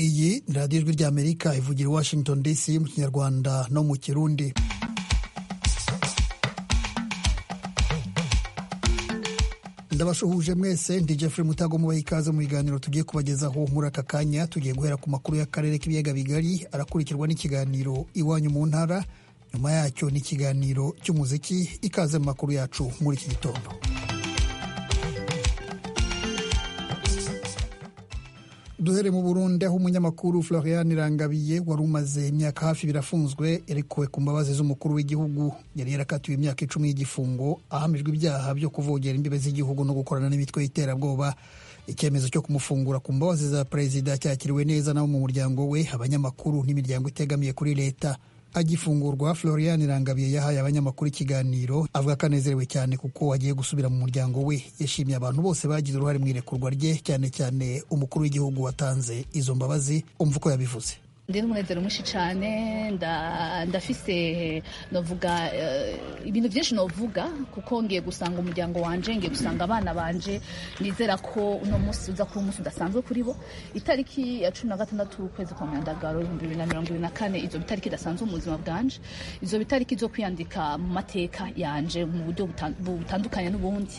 iyi ni radiyo ijwi ry'amerika ivugira i washington dc mu kinyarwanda no mu kirundi ndabashuhuje mwese ndi jeffrey mutago mubaha ikaze mu biganiro tugiye kubagezaho muri aka kanya tugiye guhera ku makuru y'akarere k'ibiyaga bigari arakurikirwa n'ikiganiro iwanyu mu ntara nyuma yacyo ni ikiganiro cy'umuziki ikaze mu makuru yacu muri iki gitondo duhere mu burundi aho umunyamakuru florian irangabiye wari umaze imyaka hafi birafunzwe yarekuwe ku mbabazi z'umukuru w'igihugu yari yarakatiwe imyaka icumi y'igifungo ahamijwe ibyaha byo kuvogera imbibe z'igihugu no gukorana n'imitwe y'iterabwoba icyemezo cyo kumufungura ku mbabazi za perezida cyakiriwe neza nabo mu muryango we abanyamakuru n'imiryango itegamiye kuri leta agifungurwa florian irangabiye yahaye abanyamakuru ikiganiro avuga ko anezerewe cyane kuko agiye gusubira mu muryango we yashimiye abantu bose bagize uruhare mu irekurwa rye cyane cyane umukuru w'igihugu watanze izo mbabazi umva uko yabivuze ndi n'umunezero mwinshi cyane ndafise novuga ibintu byinshi novuga kuko ngiye gusanga umuryango wanje ngiye gusanga abana banje nizera ko uno munsi uza kuba umunsi udasanzwe kuri bo itariki ya cumi na gatandatu ukwezi kwa myandagaro ibihumbi bibiri na mirongo ibiri na kane izo bitariki idasanzwe mu buzima bwanje izo bitariki zo kwiyandika mu mateka yanje mu buryo butandukanye n'ubundi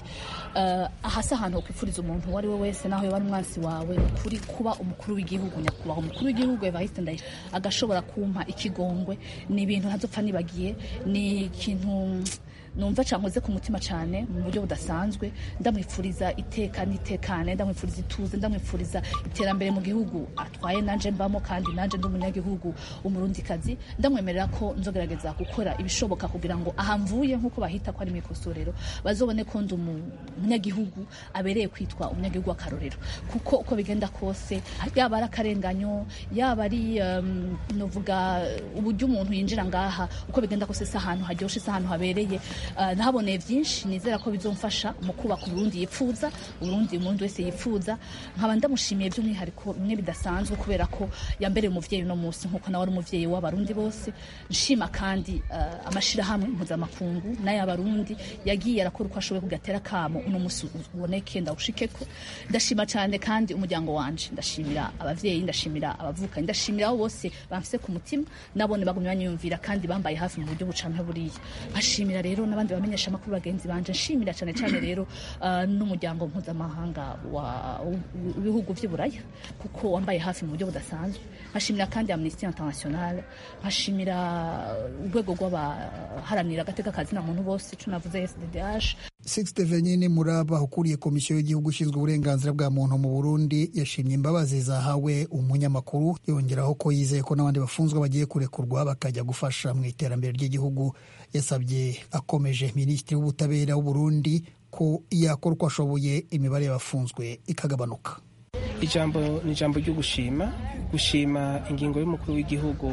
ahasi ahantu ho kwifuriza umuntu uwo ari we wese naho yaba ari umwansi wawe kuri kuba umukuru w'igihugu nyakubahwa umukuru w'igihugu evariste ndayishimiye agashobora kumpa ikigongwe ni ibintu ntazopfa nibagiye ni ikintu numva cankoze ku mutima cyane mu buryo budasanzwe ndamwifuriza iteka n'itekane ndamwifuriza ituze ndamwifuriza iterambere mu gihugu atwaye nanje mbamo kandi nanje ndi umunyagihugu umurundikazi ndamwemerera ko nzogerageza gukora ibishoboka kugira ngo aha mvuye nk'uko bahita ko ari mu ikosorero bazobone ko ndi umunyagihugu abereye kwitwa umunyagihugu w'akarorero kuko uko bigenda kose yaba ari akarenganyo yaba ari um, novuga uburyo umuntu yinjira ngaha uko bigenda kose si ahantu haryoshe si ahantu habereye nahaboneye byinshi nizera ko bizomfasha mu kubaka uburundi yipfuza uburundi umuntu wese yipfuza nkaba ndamushimiye by'umwihariko bimwe bidasanzwe kubera ko yambereye umuvyeyi uno munsi nk'uko nawe ari umuvyeyi w'abarundi bose nshima kandi amashirahamwe mpuzamakungu n'ay'abarundi yagiye arakora uko ashoboye kugatera kamo uno munsi uboneke ndawushikeko ndashima cyane kandi umuryango wanje ndashimira abavyeyi ndashimira abavukanyi ndashimira abo bose bamfise ku mutima nabone bagumye banyumvira kandi bambaye hafi mu buryo bucanke buriya nkashimira rero n'abandi bamenyesha amakuru bagenzi banje nshimira cyane cyane rero uh, n'umuryango mpuzamahanga w'ibihugu vy'uburaya kuko wambaye hafi mu buryo budasanzwe nkashimira kandi amnesty international nkashimira urwego rw'abaharanira agateka kazina muntu bose ico navuze sddh sixte venyine muraba ukuriye komisiyo y'igihugu ishinzwe uburenganzira bwa muntu mu burundi yashimye imbabazi zahawe umunyamakuru yongeraho ko yizeye ko n'abandi bafunzwe bagiye kurekurwa bakajya gufasha mu iterambere ry'igihugu yasabye akomeje minisitiri w'ubutabera w'uburundi ko yakora uko ashoboye imibare y'abafunzwe ikagabanuka ijambo ni ijambo ryo gushima gushima ingingo y'umukuru w'igihugu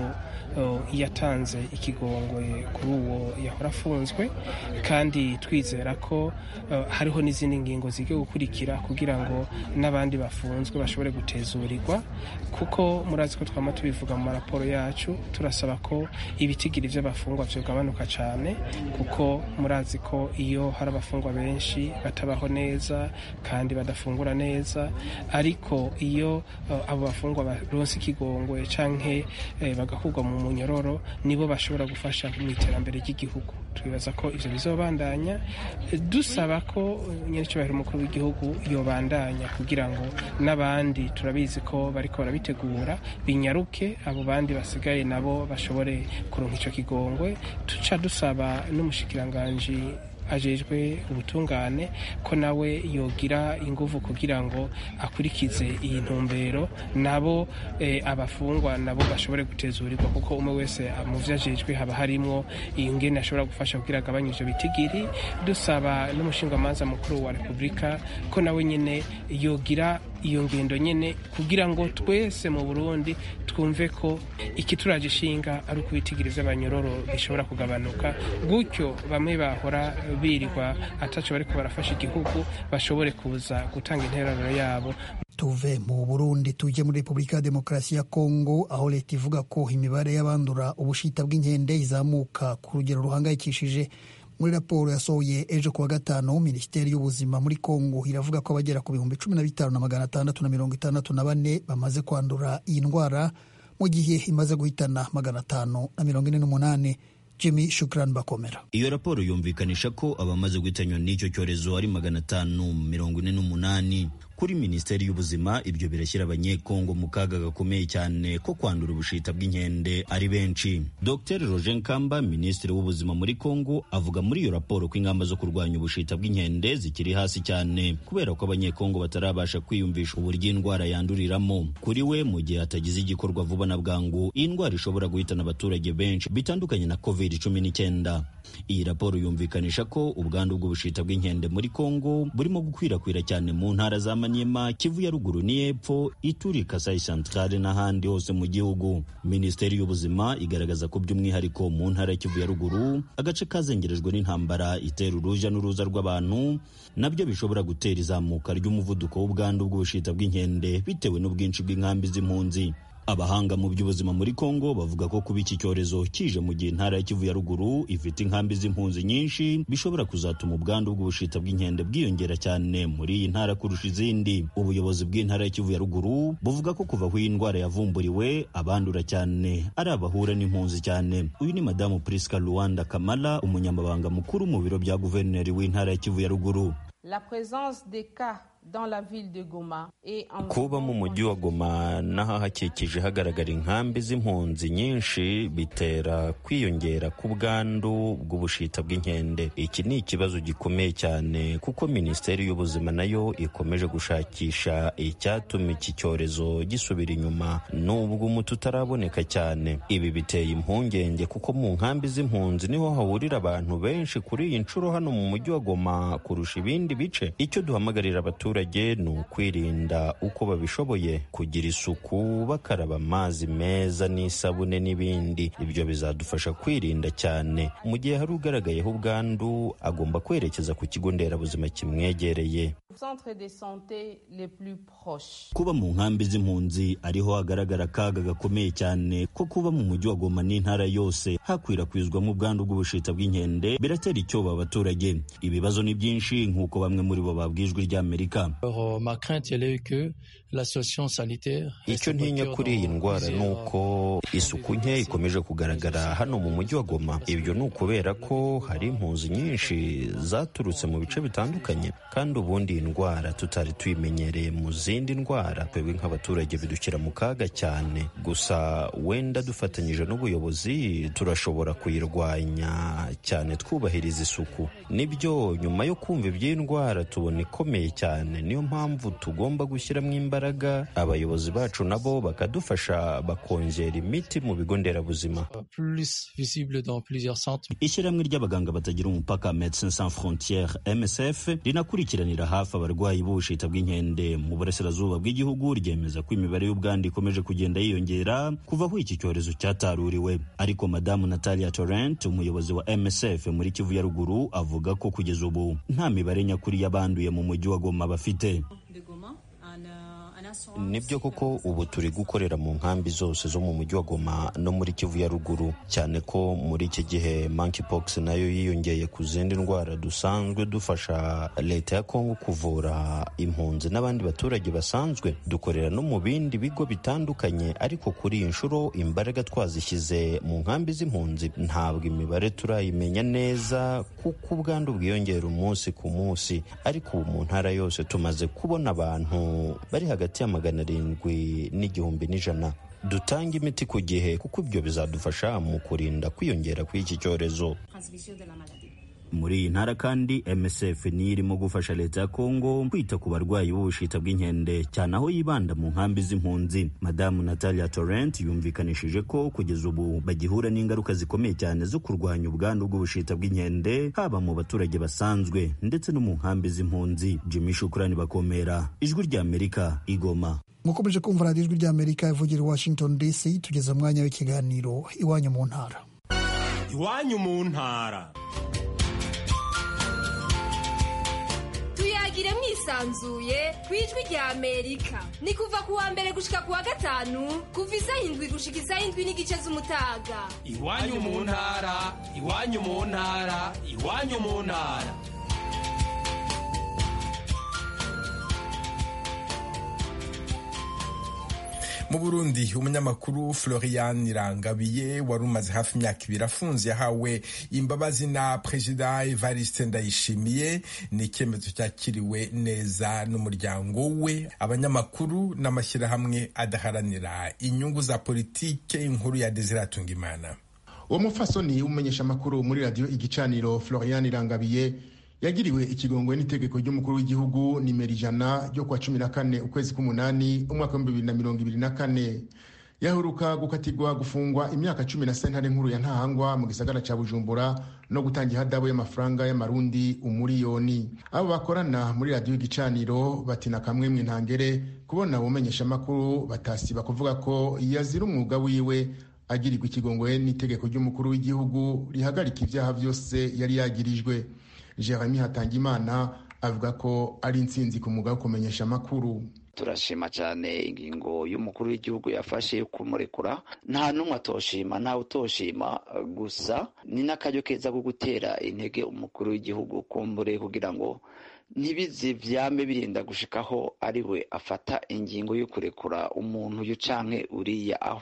yatanze ikigongwe kuri uwo yahora afunzwe kandi twizera ko hariho n'izindi ngingo zigiye gukurikira kugira ngo n'abandi bafunzwe bashobore gutezurirwa kuko murazi ko twama tubivuga mu maraporo yacu turasaba ko ibitigiri by'abafungwa byagabanuka cyane kuko murazi ko iyo hari abafungwa benshi batabaho neza kandi badafungura neza ariko iyo abo bafungwa baronse ikigongwe canke bagakurwa mu munyororo nibo bashobora gufasha mu iterambere ry'igihugu twibaza ko ivyo bizobandanya dusaba ko nyerecyubahiro umukuru w'igihugu yobandanya kugira ngo n'abandi turabizi ko bariko barabitegura binyaruke abo bandi basigaye nabo bashobore kuronka ico kigongwe tuca dusaba n'umushikiranganji ajejwe ubutungane ko nawe yogira inguvu kugira ngo akurikize iyi ntumbero nabo e, abafungwa nabo bashobore gutezurirwa kuko umwe wese mu vyo ajejwe haba harimwo ingene ashobora gufasha kugira agabanye ivyo bitigiri dusaba n'umushingamanza mukuru wa repubulika ko nawe nyene yogira iyo ngendo nyene kugira ngo twese mu burundi twumve ko ikituraje ishinga ari uko ibitigiri vy'abanyororo bishobora kugabanuka gutyo bamwe bahora birirwa ataco bariko barafasha igihugu bashobore kuza gutanga intererano yabo tuve mu burundi tujye muri repubulika ya demokarasi ya kongo aho leta ivuga ko imibare y'abandura ubushita bw'inkende izamuka ku rugero ruhangayikishije muri raporo yasohoye ejo kuwa gatanu minisiteri y'ubuzima muri kongo iravuga ko abagera ku bihumbi cumi na bitanu na magana atandatu na mirongo itandatu na bane bamaze kwandura iyi ndwara mu gihe imaze guhitana magana atanu na mirongo ine n'umunani jimmy shukran bakomera iyo raporo yumvikanisha ko abamaze guhitanywa n'icyo cyorezo ari magana atanu mirongo ine n'umunani kuri minisiteri y'ubuzima ibyo birashyira abanyekongo mu kaga gakomeye cyane ko kwandura ubushita bw'inkende ari benshi dr roger nkamba minisitiri w'ubuzima muri kongo avuga muri iyo raporo ko ingamba zo kurwanya ubushita bw'inkende zikiri hasi cyane kubera ko abanyekongo batarabasha kwiyumvisha uburyo indwara yanduriramo kuri we mu gihe hatagize igikorwa vuba na bwangu iyi ndwara ishobora guhitana abaturage benshi bitandukanye na covid cumi n'icyenda iyi raporo yumvikanisha ko ubwandu bw'ubushita bw'inkende muri kongo burimo gukwirakwira cyane mu ntara za Maniema, Kivu ya ruguru n'iyepfo, Ituri, Kasai Centrale n'ahandi hose mu gihugu. Minisiteri y'ubuzima igaragaza ko by'umwihariko mu ntara ya Kivu ya ruguru agace kazengerejwe n'intambara itera uruja n'uruza rw'abantu nabyo bishobora gutera izamuka ry'umuvuduko w'ubwandu bw'ubushita bw'inkende bitewe n'ubwinshi bw'inkambi z'impunzi. abahanga mu by'ubuzima muri kongo bavuga ko kuba iki cyorezo kije mu gihe intara ya kivu ya ruguru ifite inkambi z'impunzi nyinshi bishobora kuzatuma ubwandu bw'ubushita bw'inkende bwiyongera cyane muri iyi ntara kurusha izindi ubuyobozi bw'intara ya kivu ya ruguru buvuga ko kuva aho iyi ndwara yavumburiwe abandura cyane ari abahura n'impunzi cyane uyu ni madamu priska luwanda kamala umunyamabanga mukuru mu biro bya guverineri w'intara ya kivu ya ruguru La présence des cas dans la ville de Goma et en kuba mu mujyi wa Goma n'ahahakikije hagaragara inkambi z'impunzi nyinshi bitera kwiyongera k'ubwandu bw'ubushita bw'inkende iki ni ikibazo gikomeye cyane kuko minisiteri y'ubuzima nayo ikomeje gushakisha icyatuma iki cyorezo gisubira inyuma nubwo umuti utaraboneka cyane ibi biteye impungenge kuko mu nkambi z'impunzi niho hahurira abantu benshi kuri iyi nshuro hano mu mujyi wa Goma kurusha ibindi bice icyo duhamagarira abaturage abaturage ni ukwirinda uko babishoboye kugira isuku bakaraba amazi meza n'isabune n'ibindi ibyo bizadufasha kwirinda cyane mu gihe hari ugaragayeho ubwandu agomba kwerekeza ku kigo nderabuzima kimwegereye kuba mu nkambi z'impunzi ariho hagaragara akaga gakomeye cyane ko kuba mu mujyi wa Goma n'intara yose hakwirakwizwamo ubwandu bw'ubushita bw'inkende biratera icyoba abaturage ibibazo ni byinshi nk'uko bamwe muri bo babwijwe ry'Amerika icyo ntinya kuri iyi ndwara ni uko isuku nke ikomeje kugaragara hano mu mujyi wa Goma ibyo ni ukubera ko hari impunzi nyinshi zaturutse mu bice bitandukanye kandi ubundi iyi ndwara tutari tuyimenyereye mu zindi ndwara twebwe nk'abaturage bidukira mu kaga cyane gusa wenda dufatanyije n'ubuyobozi turashobora kuyirwanya cyane twubahiriza isuku nibyo nyuma yo kumva iby'iyi ndwara tubona ikomeye cyane niyo mpamvu tugomba gushyiramo imbaraga abayobozi bacu nabo bakadufasha bakongera imiti mu bigo nderabuzima ishyirahamwe ry'abaganga batagira umupaka Medecins Sans Frontieres MSF rinakurikiranira hafi abarwayi b'ubushita bw'inkende mu burasirazuba bw'igihugu ryemeza ko imibare y'ubwandu ikomeje kugenda yiyongera kuva aho iki cyorezo cyataruriwe ariko madamu Natalia Torrent umuyobozi wa MSF muri Kivu ya ruguru avuga ko kugeza ubu nta mibare nyakuri y'abanduye mu mujyi wa Goma bafite nibyo koko ubu turi gukorera mu nkambi zose zo mu mujyi wa Goma no muri Kivu ya ruguru cyane ko muri iki gihe monkeypox nayo yiyongeye ku zindi ndwara dusanzwe dufasha leta ya Kongo kuvura impunzi n'abandi baturage basanzwe dukorera no mu bindi bigo bitandukanye ariko kuri iyi nshuro imbaraga twazishyize mu nkambi z'impunzi ntabwo imibare turayimenya neza kuko ubwandu bwiyongera umunsi ku munsi ariko ubu mu ntara yose tumaze kubona abantu bari hagati ya magana arindwi n'igihumbi n'ijana dutanga imiti ku gihe kuko ibyo bizadufasha mu kurinda kwiyongera kw'iki cyorezo muri iyi ntara kandi MSF niyo irimo gufasha leta ya Kongo kwita ku barwayi b'ubushita bw'inkende cyane aho yibanda mu nkambi z'impunzi madamu Natalia Torrent yumvikanishije ko kugeza ubu bagihura n'ingaruka zikomeye cyane zo kurwanya ubwandu bw'ubushita bw'inkende haba mu baturage basanzwe ndetse no mu nkambi z'impunzi Jimmy Shukrani bakomera ijwi ry'Amerika igoma mukomeje kumva radiyo ijwi ry'amerika ivugira i washington dc tugeze umwanya w'ikiganiro iwanyu mu ntara iwanyu mu ntara tuyagire mwisanzuye ku ijwi rya amerika ni kuva ku wa mbere gushika ku wa gatanu kuva isaha indwi gushika isaha indwi n'igice z'umutaga iwanyu mu ntara iwanyu mu ntara iwanyu mu ntara mu burundi umunyamakuru florian irangabiye wari umaze hafi imyaka ibiri afunze yahawe imbabazi na perezida evariste ndayishimiye ni icyemezo cyakiriwe neza n'umuryango we abanyamakuru n'amashyirahamwe adaharanira inyungu za politike inkuru ya desire atungimana uwo mufasoni w'umumenyesha amakuru muri radiyo igicaniro florian irangabiye yagiriwe ikigongwe n'itegeko ry'umukuru w'igihugu nimero ijana ryo kuwa cumi na kane ukwezi k'umunani umwaka w'ibihumbi bibiri na mirongo ibiri na kane yaheruka gukatirwa gufungwa imyaka cumi na sentare nkuru ya ntahangwa mu gisagara ca bujumbura no gutanga ihadabu y'amafaranga y'amarundi umuriyoni abo bakorana muri radiyo igicaniro batina kamwemwe ntangere kubona ubumenyesha amakuru batasiba kuvuga ko yazira umwuga wiwe agirirwa ikigongwe n'itegeko ry'umukuru w'igihugu rihagarika ibyaha byose yari yagirijwe jeremy hatangimana avuga ko ari intsinzi ku mwuga wo kumenyesha amakuru turashima cyane ingingo y'umukuru w'igihugu yafashe yo kumurekura nta n'umwe atoshima ntawe utoshima gusa ni n'akaryo keza ko gutera intege umukuru w'igihugu kumbure kugira ngo ntibize byame birinda gushikaho ari we afata ingingo yo kurekura umuntu uyu canke uriya aho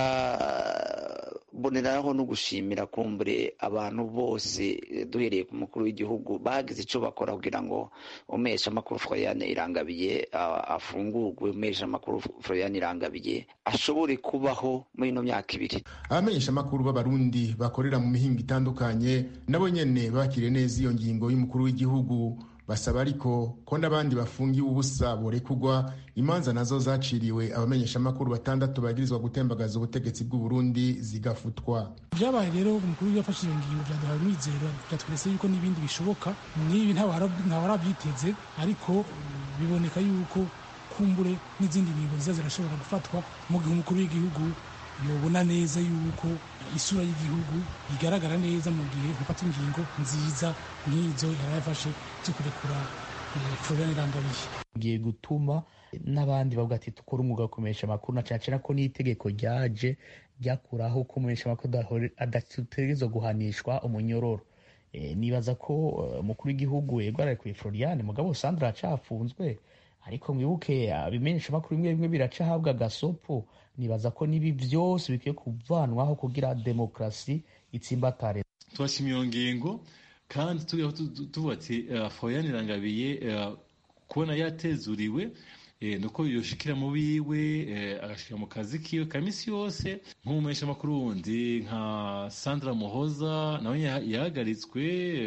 ukaboneraho no gushimira kumbure abantu bose duhereye ku mukuru w'igihugu bagize ico bakora kugira ngo umesha amakuru Floriane Irangabiye afungurwe umesha amakuru Floriane Irangabiye ashobore kubaho muri ino myaka ibiri abamenyesha amakuru b'abarundi bakorera mu mihingo itandukanye nabo nyene bakiriye neza iyo ngingo y'umukuru w'igihugu basaba ariko ko n'abandi bafungiwe ubusa borekugwa imanza nazo zaciriwe abamenyesha amakuru batandatu bagirizwa gutembagaza ubutegetsi bw'u Burundi zigafutwa byabaye rero umukuru w'igihugu yafashe iyo ngingo byaduhaye umwizero byatweretse yuko n'ibindi bishoboka n'ibi ntawarabyiteze ariko biboneka yuko kumbure n'izindi ngingo nziza zirashobora gufatwa mu gihe umukuru w'igihugu yobona neza yuko isura y'igihugu igaragara neza mu gihe gufata ingingo nziza nk'izo yarayafashe zo kurekura Florian Irangabiye giye gutuma n'abandi bavuga ati dukora umwuga wo kumenyesha amakuru na cyane ko n'itegeko ryaje ryakuraho ko umumenyesha amakuru adategerezwa guhanishwa umunyororo nibaza ko umukuru w'igihugu yego ararekuye Florian mugabo Sandra acafunzwe ariko mwibuke abimenyesha amakuru bimwe bimwe biraca ahabwa agasopo nibaza ko nibi byose bikwiye kuvanwaho kugira demokarasi itsimbatare turashima iyo ngingo kandi tuvuga ati Florian Irangabiye kubona yatezuriwe nuko yoshikira mu biwe agashikira mu kazi kiwe ka misi yose nk'umumenyesha amakuru wundi nka Sandra Muhoza nawe yahagaritswe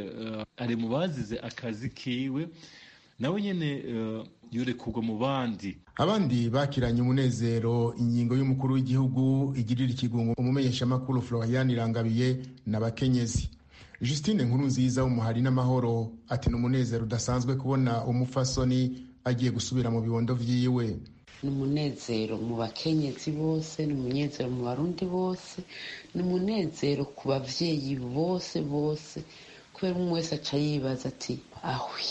ari mu bazize akazi kiwe nawe nyene yurekurwa mu bandi abandi bakiranye umunezero ingingo y'umukuru w'igihugu igirira ikigungo umumenyeshamakuru Florian Irangabiye n'abakenyezi Justine nkuru nziza w'umuhari n'amahoro ati ni umunezero udasanzwe kubona umufasoni agiye gusubira mu bibondo vyiwe ni umunezero mu bakenyezi bose ni umunezero mu barundi bose ni umunezero ku bavyeyi bose bose kubera umwe wese aca yibaza ati ahwi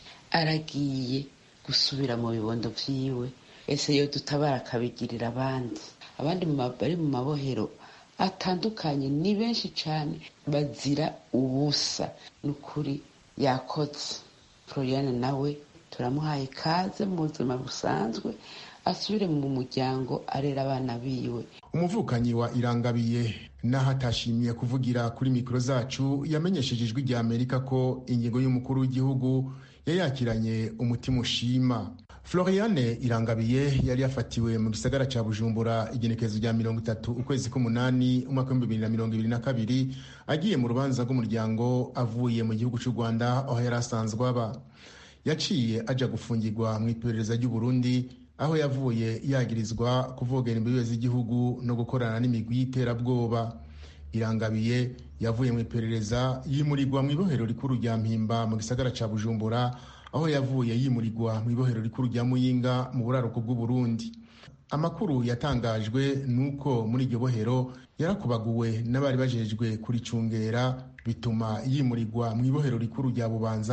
aragiye gusubira mu bibondo vyiwe ese yo dutabara akabigirira abandi abandi bari mu mabohero atandukanye ni benshi cyane bazira ubusa ni ukuri yakoze floriane nawe turamuhaye ikaze mu buzima busanzwe asubire mu muryango arera abana biwe umuvukanyi wa irangabiye n'aho atashimiye kuvugira kuri mikoro zacu yamenyesheje ijwi rya amerika ko ingingo y'umukuru w'igihugu yayakiranye umutima ushima floriane irangabiye yari yafatiwe mu gisagara cya bujumbura igenekerezo rya mirongo itatu ukwezi k'umunani umwaka w'ibihumbi bibiri na mirongo ibiri na kabiri agiye mu rubanza rw'umuryango avuye mu gihugu cy'u rwanda aho yari asanzwe aba yaciye ajya gufungirwa mu iperereza ry'uburundi aho yavuye yagirizwa kuvogera imbibe z'igihugu no gukorana n'imigwi y'iterabwoba irangabiye yavuye mu iperereza yimurirwa mu ibohero rikuru rya mpimba mu gisagara cya bujumbura aho yavuye yimurirwa mu ibohero rikuru rya muyinga mu buraruko bw'uburundi amakuru yatangajwe ni uko muri iryo bohero yarakubaguwe n'abari bajejwe kuricungera bituma yimurirwa mu ibohero rikuru rya bubanza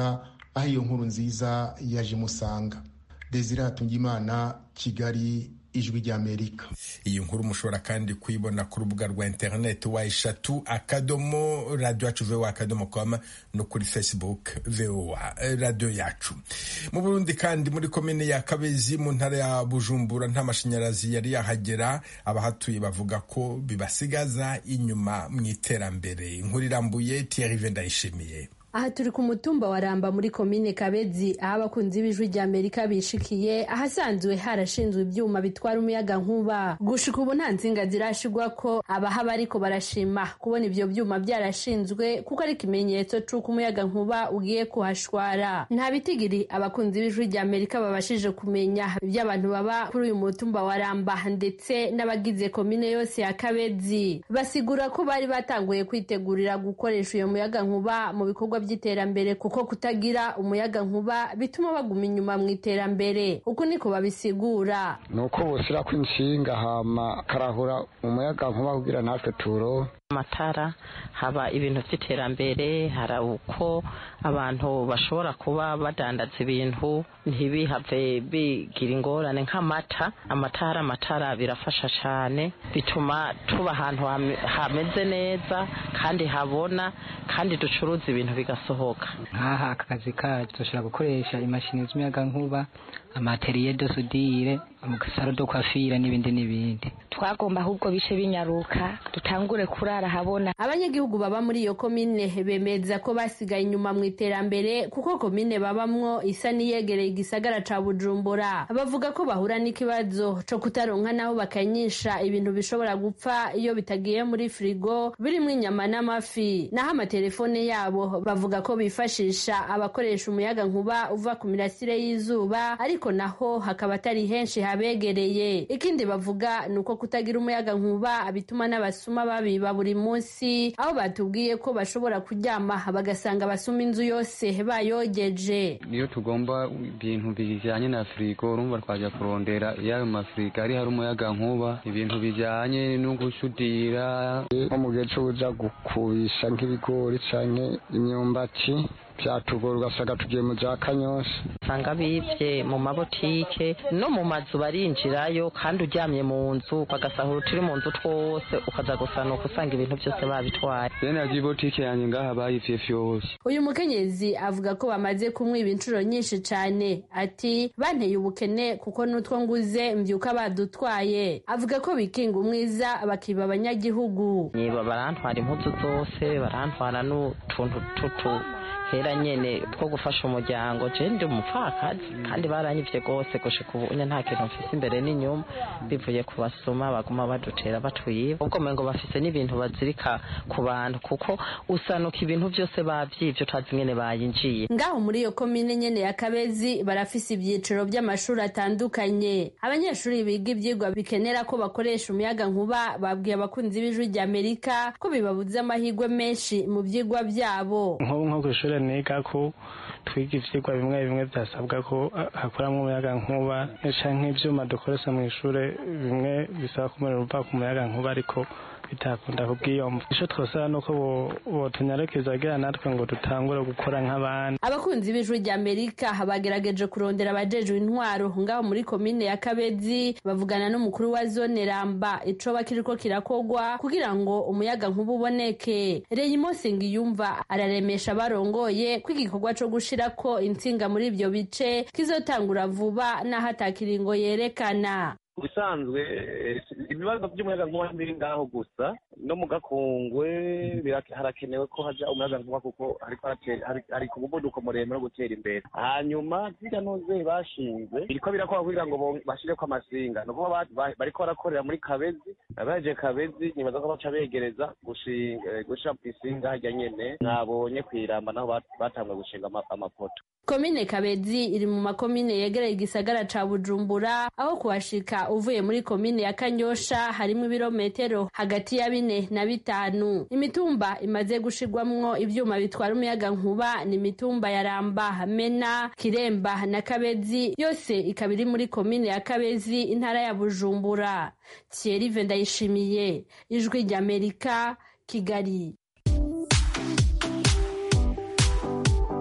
aho iyo nkuru nziza yaje imusanga desire hatungimana kigali ijwi ry'amerika iyi nkuru mushobora kandi kuyibona ku rubuga rwa interineti wa eshatu akadomo radiyo yacu vowa akadomo com no kuri facebook vowa radiyo yacu mu burundi kandi muri komine ya kabezi mu ntara ya bujumbura nta mashanyarazi yari yahagera abahatuye bavuga ko bibasigaza inyuma mu iterambere inkuru irambuye tiyarive ndayishimiye aha turi ku mutumba wa ramba muri komine kabezi aho abakunzi b'ijwi rya amerika bishikiye ahasanzwe harashinzwe ibyuma bitwara umuyaga nkuba gushika ubu nta nsinga zirashigwa ko abahaba ariko barashima kubona ibyo byuma byarashinzwe kuko ari ikimenyetso c'uko umuyaga nkuba ugiye kuhashwara nta bitigiri abakunzi b'ijwi rya amerika babashije kumenya iby'abantu baba kuri uyu mutumba wa ramba ndetse n'abagize komine yose ya kabezi basigura ko bari batanguye kwitegurira gukoresha uyo muyaga nkuba mu bikorwa by'iterambere kuko kutagira umuyaga nkuba bituma baguma inyuma mu iterambere uko niko babisigura ni uko bushyira ko inshinga hama karahura umuyaga nkuba kugira natwe turo amatara haba ibintu by'iterambere hari uko abantu bashobora kuba badandaza ibintu ntibihave bigira ingorane nk'amata amatara amatara birafasha cyane bituma tuba ahantu hameze neza kandi habona kandi ducuruza ibintu bigasohoka nk'aha aka kazi kacu dushobora gukoresha imashini z'umuyaga nkuba amateriye de sudire amasaro do kwafira n'ibindi n'ibindi twagomba ahubwo bice binyaruka dutangure kurara habona abanyagihugu baba muri iyo komine bemeza ko basigaye inyuma mu iterambere kuko komine babamwo isa n'iyegereye igisagara ca bujumbura bavuga ko bahura n'ikibazo co kutaronka naho bakanyisha ibintu bishobora gupfa iyo bitagiye muri firigo birimwo inyama n'amafi naho amatelefone yabo bavuga ko bifashisha abakoresha umuyaga nkuba uva ku mirasire y'izuba ariko naho hakaba atari henshi habegereye ikindi bavuga ni uko kutagira umuyaga nkuba bituma n'abasuma babiba buri munsi aho batubwiye ko bashobora kuryama bagasanga abasuma inzu yose bayogeje niyo tugomba ibintu bijyanye na firigo urumva twajya kurondera y'ayo mafirigo ari hari umuyaga nkuba ibintu bijyanye no gusudira nko mu gihe cyo uja gukubisha nk'ibigori canke imyumbati byatugora ugasanga tugiye mu bya kanyosha usanga bibye mu mabotike no mu mazu barinjirayo kandi uryamye mu nzu bagasahura uturi mu nzu twose ukaza gusanuka usanga ibintu byose babitwaye bene yagiye ibotike yanjye ngaha bayivye vyose uyu mukenyezi avuga ko bamaze kumwiba inshuro nyinshi cane ati banteye ubukene kuko n'utwo nguze mbyuka badutwaye avuga ko bikinga umwiza bakiba abanyagihugu niba barantwara impuzu zose barantwara n'utuntu tutu hera nyene two gufasha umuryango je ndi umupfakazi kandi baranyivye gose gushika ubu nta kintu mfise imbere n'inyuma bivuye ku basuma baguma badutera batwiba ubwo mengo bafise n'ibintu bazirika ku bantu kuko usanuka ibintu vyose bavyivye utazi ingene bayinjiye ngaho muri iyo komine nyene ya kabezi barafise ivyiciro vy'amashuri atandukanye abanyeshuri biga ivyigwa bikenera ko bakoresha umuyaga nkuba babwiye abakunzi b'ijwi rya amerika ko bibabuze amahirwe menshi mu vyigwa vyabo nko kw'ishure niga ko twiga ivyigwa bimwe bimwe byasabwa ko hakoramwo umuyaga nkuba canke ivyuma dukoresha mu ishure bimwe bisaba ko umuriro uva ku muyaga nkuba ariko bitakunda kubwiyomva ico twosaba nuko botunyarekeza kugira natwe ngo dutangure gukora nk'abandi abakunzi b'ijwi rya amerika bagerageje kurondera abajejwe intwaro ngaho muri komine ya kabezi bavugana n'umukuru wa zone ramba icoba kiriko kirakogwa kugira ngo umuyaga nkuba uboneke reyimo sengiyumva araremesha barongoye ko igikorwa co gushirako intsinga muri ivyo bice kizotangura vuba n'aho atakiringo yerekana bisanzwe ibibazo by'umuyaga nkuba biri ngaho gusa no mu gakungwe harakenewe ko haja umuyaga nkuba kuko hari ku muvuduko muremure wo gutera imbere hanyuma zirya noze bashinze biriko birakorwa kugira ngo bashireko amasinga ni ukuvuga bariko barakorera muri kabezi abaje kabezi nibaza ko baca begereza gushira ku isinga harya nyene mwabonye kw'iramba naho batanguye gushinga amapoto komine kabezi iri mu makomine yegereye igisagara ca bujumbura aho kuhashika uvuye muri komine ya kanyosha harimo ibirometero hagati ya bine na bitanu imitumba imaze gushirwamwo ivyuma bitwara umuyaga nkuba ni imitumba ya ramba mena kiremba na kabezi yose ikaba iri muri komine ya kabezi intara ya bujumbura thierry ndayishimiye ijwi ry'amerika kigali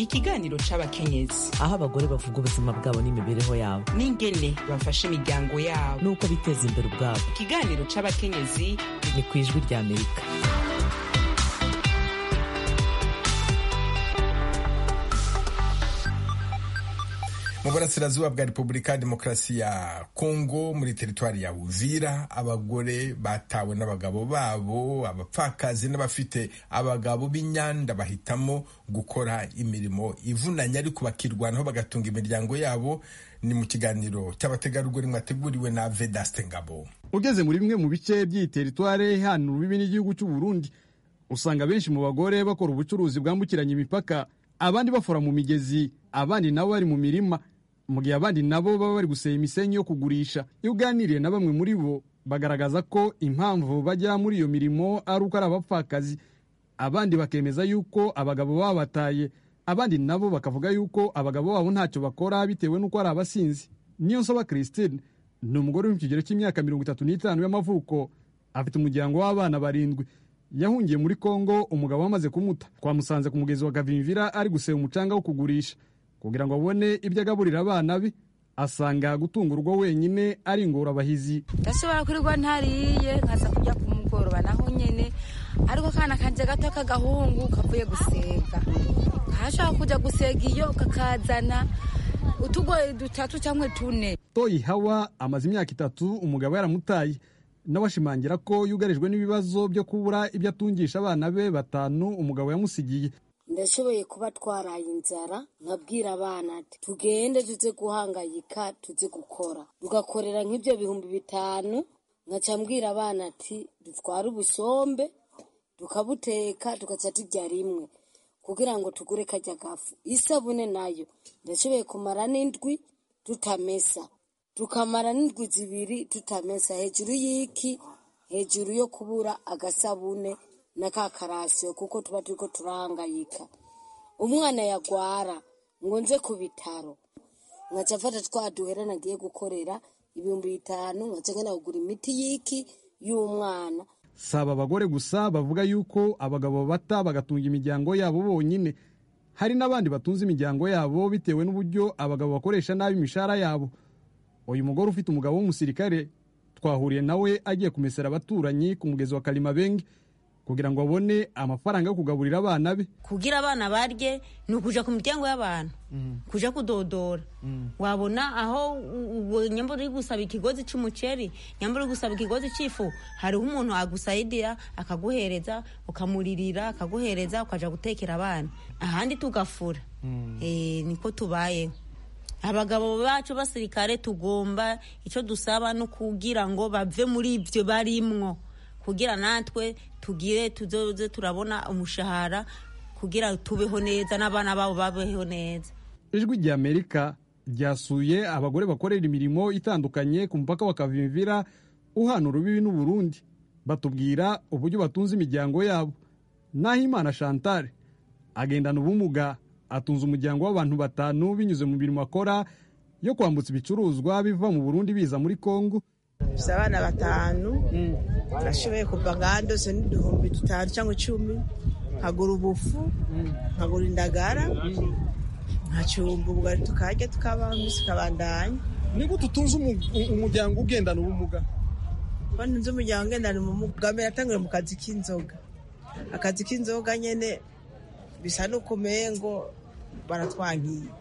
ikiganiro c'abakenyezi aho abagore bavuga ubuzima bwabo n'imibereho yabo n'ingene bafasha imiryango yabo n'uko biteza imbere ubwabo ikiganiro c'abakenyezi ni ku ijwi rya amerika mu burasirazuba bwa repubulika ya demokarasi ya kongo muri teritwari ya uvira abagore batawe n'abagabo babo abapfakazi n'abafite abagabo b'inyanda bahitamo gukora imirimo ivunanye ariko bakirwanaho bagatunga imiryango yabo ni mu kiganiro cy'abategarugori mwateguriwe na vedaste ngabo ugeze muri bimwe mu bice by'iyi teritware hano urubibi n'igihugu cy'u Burundi usanga benshi mu bagore bakora ubucuruzi bwambukiranya imipaka abandi bafora mu migezi abandi nabo bari mu mirima mu gihe abandi nabo baba bari guseba imisenyi yo kugurisha iyo uganiriye na bamwe muri bo bagaragaza ko impamvu bajya muri iyo mirimo ari uko ari abapfakazi abandi bakemeza yuko abagabo babataye abandi nabo bakavuga yuko abagabo babo ntacyo bakora bitewe n'uko ari abasinzi niyo nsaba christine ni umugore uri mu kigero cy'imyaka mirongo itatu n'itanu y'amavuko afite umuryango w'abana barindwi yahungiye muri kongo umugabo wamaze kumuta twamusanze ku mugezi wa gavimvira ari guseba umucanga wo kugurisha kugira ngo abone ibyo agaburira abana be asanga gutunga urugo wenyine ari ingorabahizi ndashobora kurirwa ntariye nkaza kujya ku mugoroba naho nyine ariko akana kanje gato k'agahungu kavuye gusega kashobora kujya gusega iyo kakazana utugoye dutatu cyangwa tune toyi hawa amaze imyaka itatu umugabo yaramutaye nawe ashimangira ko yugarijwe n'ibibazo byo kubura ibyo atungisha abana be batanu umugabo yamusigiye ndashoboye kuba twaraye inzara nkabwira abana ati tugende tuze guhangayika tuze gukora tugakorera nk'ibyo bihumbi bitanu nkaca mbwira abana ati dutware ubusombe tukabuteka tugaca turya rimwe kugira ngo tugure kajya gafu isabune nayo ndashoboye kumara n'indwi tutamesa tukamara n'indwi zibiri tutamesa hejuru y'iki hejuru yo kubura agasabune na ka karasiyo kuko tuba turiko turahangayika umwana yagwara ngo nze ku bitaro nkaca mfata twa duhera nagiye gukorera ibihumbi bitanu nkaca ngenda kugura imiti y'iki y'umwana si aba bagore gusa bavuga yuko abagabo bata bagatunga imiryango yabo bonyine hari n'abandi batunze imiryango yabo bitewe n'uburyo abagabo bakoresha nabi imishahara yabo uyu mugore ufite umugabo w'umusirikare twahuriye nawe agiye kumesera abaturanyi ku mugezi wa karimabenge kugira ngo abone amafaranga yo kugaburira abana be kugira abana barye ni ukuja ku miryango y'abantu kuja kudodora wabona aho nyamba uri gusaba ikigozi c'umuceri nyamba uri gusaba ikigozi c'ifu hariho umuntu agusayidira akaguhereza ukamuririra akaguhereza ukaja gutekera abana ahandi tugafura eh niko tubayeho abagabo bacu basirikare tugomba icyo dusaba no kugira ngo bave muri ibyo barimwo kugira natwe tugire tuzoze turabona umushahara kugira tubeho neza n'abana babo babeho neza ijwi rya amerika ryasuye abagore bakorera imirimo itandukanye ku mupaka wa kavimvira uhana urubibi n'uburundi batubwira uburyo batunze imiryango yabo naho imana chantal agendana ubumuga atunze umuryango w'abantu batanu binyuze mu mirimo akora yo kwambutsa ibicuruzwa biva mu burundi biza muri kongo dufite abana batanu nashoboye kuva ngaha ndose n'uduhumbi dutanu cyangwa icumi nkagura ubufu nkagura indagara nkacumba ubugari tukarya tukabaho iminsi ikabandanya ni gute utunze umuryango ugendana ubumuga ko ntunze umuryango ugendana ubumuga bwa mbere yatanguriye mu kazi k'inzoga akazi k'inzoga nyine bisa n'uko umengo baratwankiye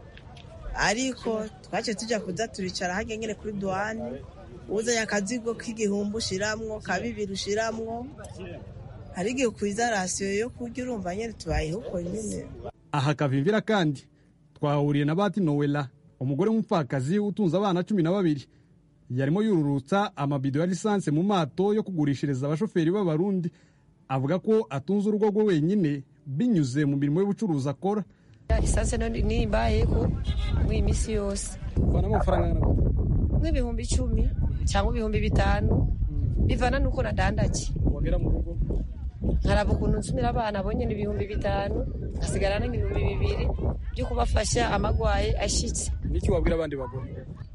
ariko twaciye tujya kuza turicara hajya nyine kuri duwane uzanye akazigo k'igihumbi ushiramwo ka bibiri ushiramwo hari igihe ukwiza rasiyo yo kurya urumva nyine tubayeho uko nyine aha kavimvira kandi twahuriye na bati nowela umugore w'umupfakazi utunze abana cumi na babiri yarimo yururutsa amabido ya lisansi mu mato yo kugurishiriza abashoferi b'abarundi avuga ko atunze urugo rwe wenyine binyuze mu mirimo y'ubucuruzi akora lisansi nimbayeko muri iyi minsi yose ubona amafaranga nk'ibihumbi icumi cyangwa ibihumbi bitanu bivana n'uko nadandaje wagera mu rugo nkaraba ukuntu nsumira abana bonyine ibihumbi bitanu nkasigarana nk'ibihumbi bibiri byo kubafasha amagwaye ashitse niki wabwira abandi bagore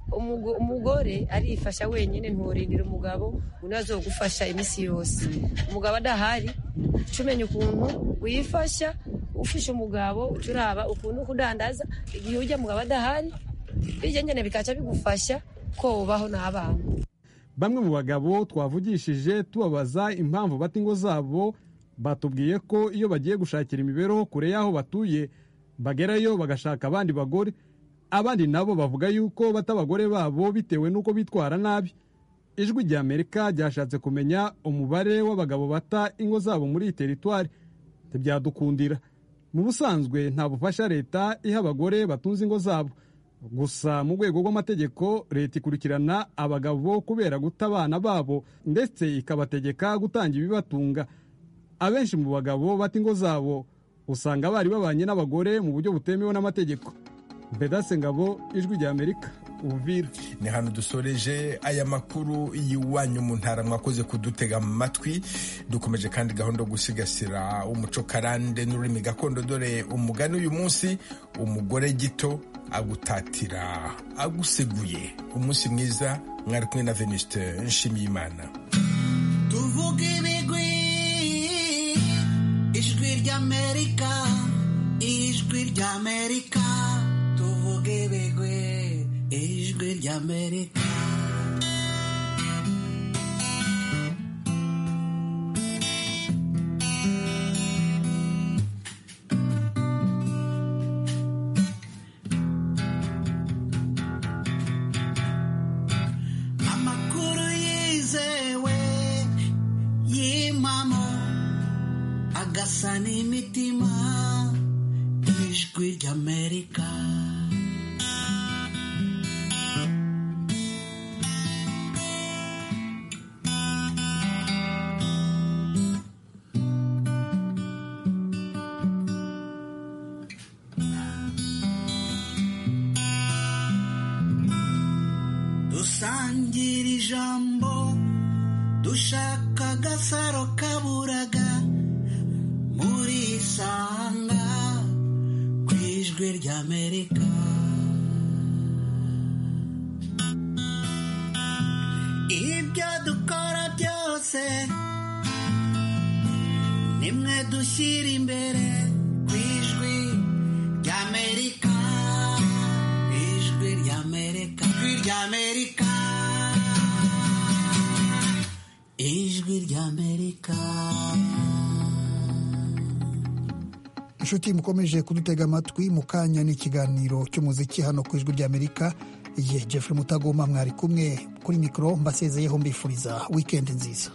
umugore arifasha wenyine nturindira umugabo undi azogufasha iminsi yose umugabo adahari umenya ukuntu wifasha ufishe umugabo uca uraba ukuntu kudandaza igihe ujya mugabo adahari bijya nyene bikaca bigufasha ko ubaho n'abana bamwe mu bagabo twavugishije tubabaza impamvu bata ingo zabo batubwiye ko iyo bagiye gushakira imibereho kure y'aho batuye bagerayo bagashaka abandi bagore abandi nabo bavuga yuko bata abagore babo bitewe n'uko bitwara nabi ijwi rya amerika ryashatse kumenya umubare w'abagabo bata ingo zabo muri iyi teritwari ntibyadukundira mu busanzwe nta bufasha leta iha abagore batunze ingo zabo gusa mu rwego rw'amategeko leta ikurikirana abagabo kubera guta abana babo ndetse ikabategeka gutanga ibibatunga abenshi mu bagabo bata ingo zabo usanga bari babanye n'abagore mu buryo butemewe n'amategeko bedase ngabo ijwi rya amerika uvira ni hano dusoreje aya makuru y'iwanyu mu ntara mwakoze kudutega mu matwi dukomeje kandi gahunda yo gusigasira umuco karande n'ururimi gakondo dore umugani uyu munsi umugore gito agutatira aguseguye umunsi mwiza mwari kumwe na venuste nshimiyimana tuvuga ibigwi ijwi ry'amerika ijwi ry'amerika tuvuga ibigwi ijwi ry'amerika amakuru yizewe y'impamo agasa n'imitima ijwi ry'amerika dusangira ijambo dushaka agasaro kaburaga muri isanga ku ijwi ry'amerika ibyo dukora byose nimwe dushyira imbere ku ijwi ry'amerika ijwi ry'amerika ijwi ry'amerika ijwi ry'amerika inshuti mukomeje kudutega amatwi mu kanya n'ikiganiro cy'umuziki hano ku ijwi ry'amerika igihe jeffrey mutagoma mwari kumwe kuri mikoro mbasezeyeho mbifuriza wikendi nziza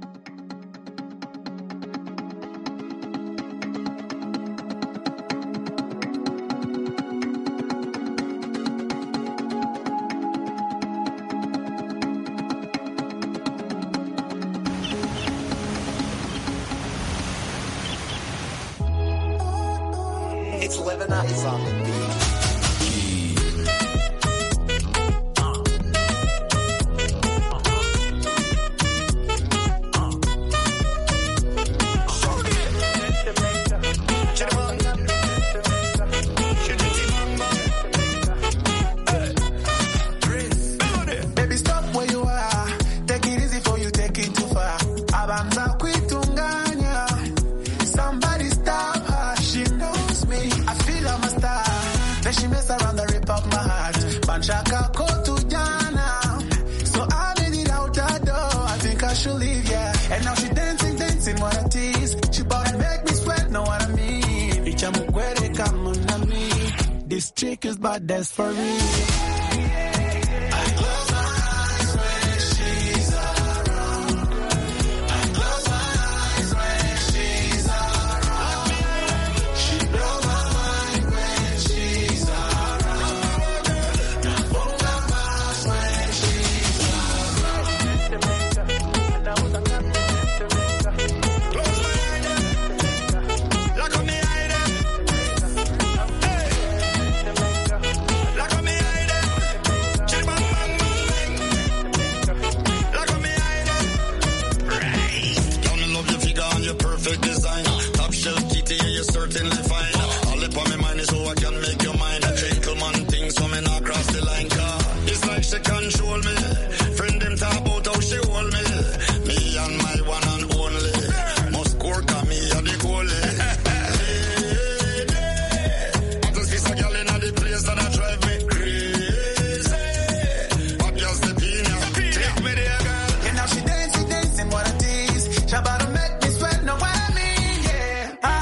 It's living up is on the beat. Baby, stop where you are. Take it easy for you, take it too far. Abanza kuitunganya. Somebody stop her, she knows me. I feel I'm a star. Then she mess around and rip up my heart. Banchaka ko tujana. So I made it out that door. I think I should leave, yeah. And now she dancing, dancing, what a tease. She bout to make me sweat, know what I mean. Icha mukwere come on me. This chick is bad, that's for real. Down in love your figure and your perfect design. Top shelf kitty, yeah, you're certainly fine. All up on my mind is who I can make your mind. A gentleman thing, so me not cross the line.